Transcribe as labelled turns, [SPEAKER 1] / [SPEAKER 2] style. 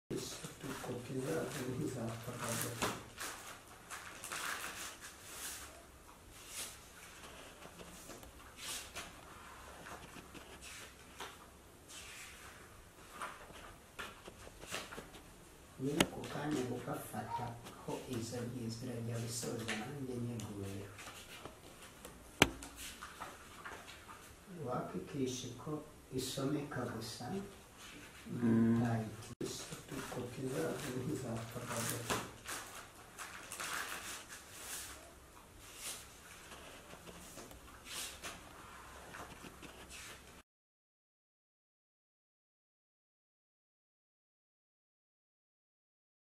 [SPEAKER 1] is to configure activities as per the nyiri ako kanya gufafata ho izabwizira rya gusoza nanjye nyeguye wakikisha ko isomeka gusa
[SPEAKER 2] Mm.
[SPEAKER 1] ntayikiza tukokiza izapfa